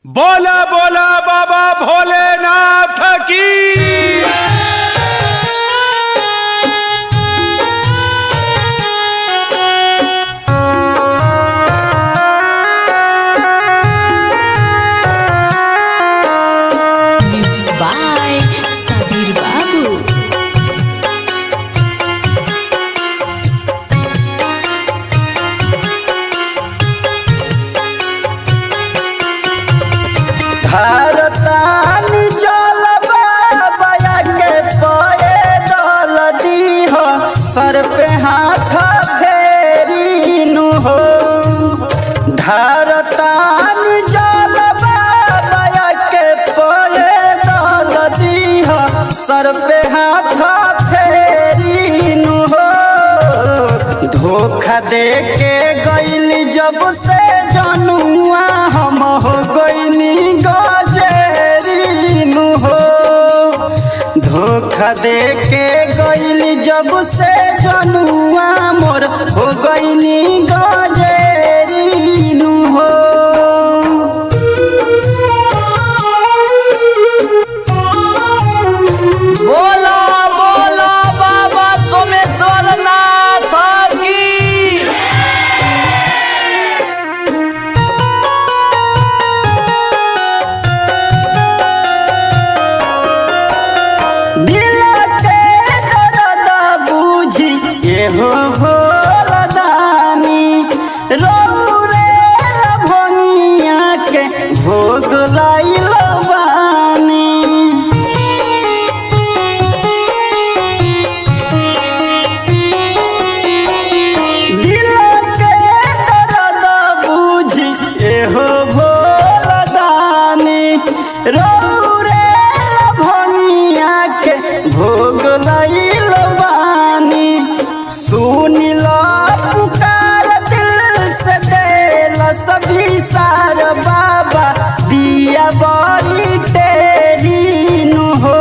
बोला बोला बाबा भोलेनाथ की Music by Sabir Babu. भारतानी जल बाबा के परे दल दीह सर पे हाथ फेरी नु हो भारतानी जल बाबा के परे दल दीह सर पे हाथ फेरी नु हो धोखा दे के गईली जब से जनुआ हम हो गईनी गजेरी नु हो धोखा दे के गईली जब से जनुआ मोर हो गईनी गजेरी नु हो बोला बोला बाबा सोमेश्वर नाथ की दिल के दर्द बूझी एहो भोलदानी रौरे भंगिया के भोग लाइल बानी दिल के दर्द बूझी एहो भोलदानी रौरे भंगिया के भोग लइल बानी सुनिल पुकार दिल से देल सभी सार बाबा दिया बड़ी तेरी नु हो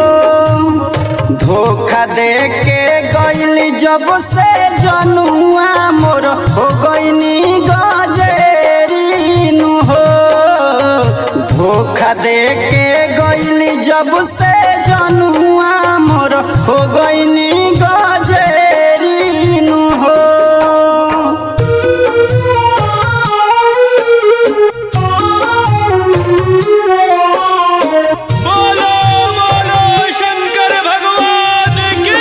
धोखा दे के गईली जब से जनुआ मोर हो गईनी गजेरी नु हो धोखा दे के गईली जब से जनुआ मोर हो गईनी गजेरी नु हो बोलो बोलो शंकर भगवान की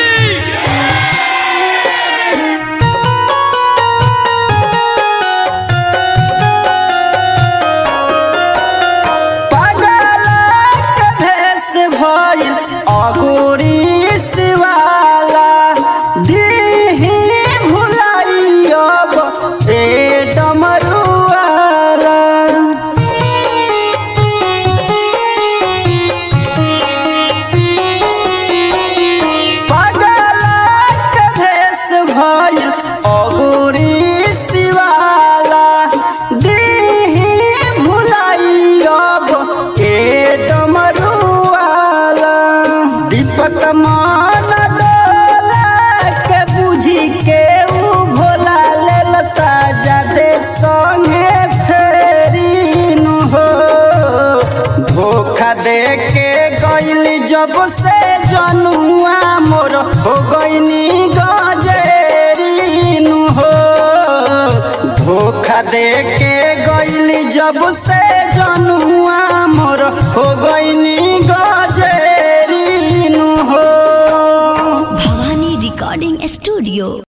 पागल के भेष भइल अगोरी शिवाला दीही भुलाई अब ए डमरुआला पागल के भेष भइल अगोरी शिवाला दीही भुलाई अब ए डमरुआला दीपक मान डोला के बुझी के उ भोला लेल साजा दे संगे फेरी नु हो धोखा दे के गईली जब से जनुआ मोर हो गईनी गजेरी नु हो धोखा दे के गईली जब से जनुआ मोर हो गईनी गजेरी नु हो Bhavani Recording Studio.